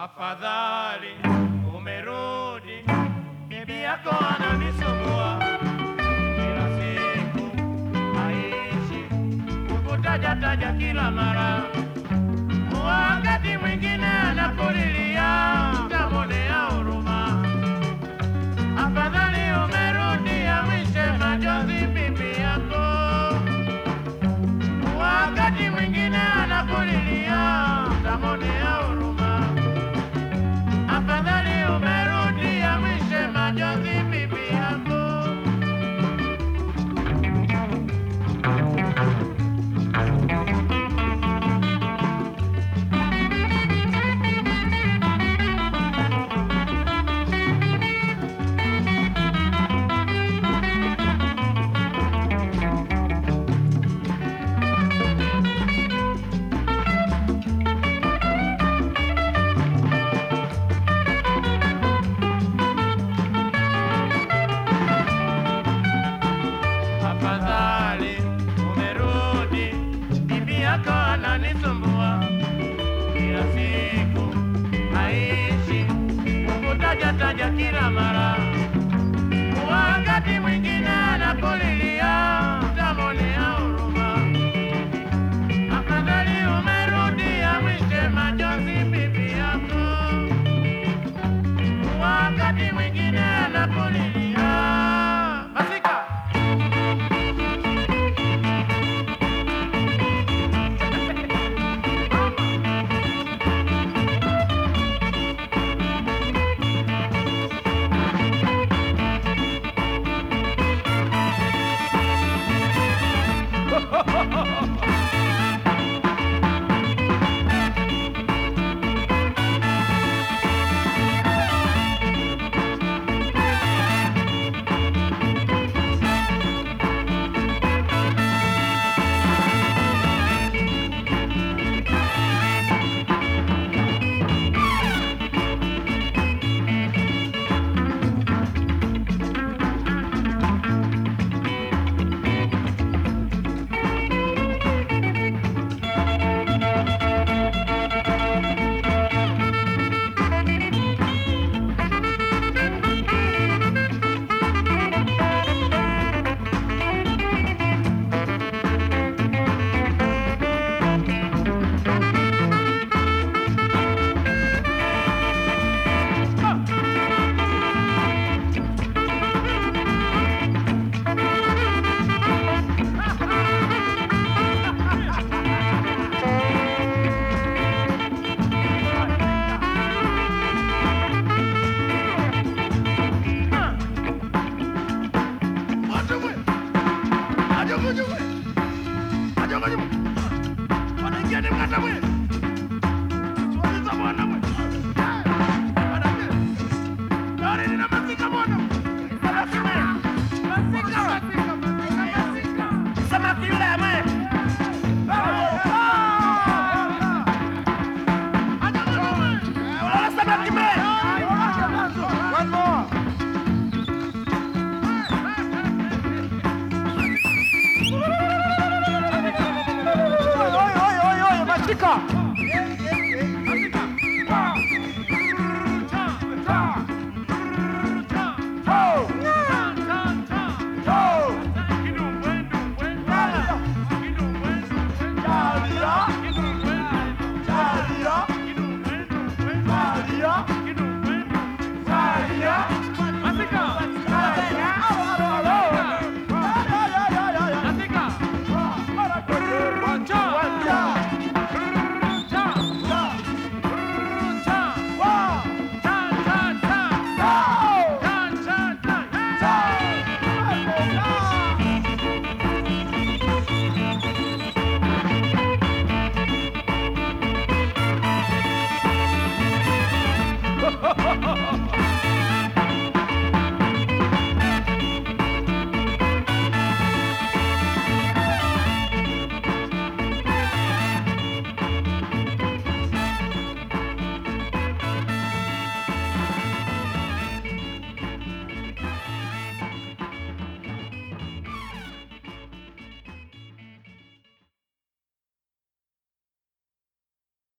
Afadhali umerudi, bibi yako ananisumbua kila siku, aishi kukutaja taja kila mara, wakati mwingine anakulilia, utamwonea huruma. Afadhali umerudi, awishe machozi bibi yako, wakati mwingine anakulilia, utamwonea huruma. Afadhali umerudi, awishe machozi bibi yako. Afadhali umerudi, bibi yako ananisumbua kila siku, aishi kukutaja taja kila mara, wakati mwingine anakulilia, utamwonea huruma. Afadhali umerudi, awishe machozi bibi yako, wakati mwingine anakulilia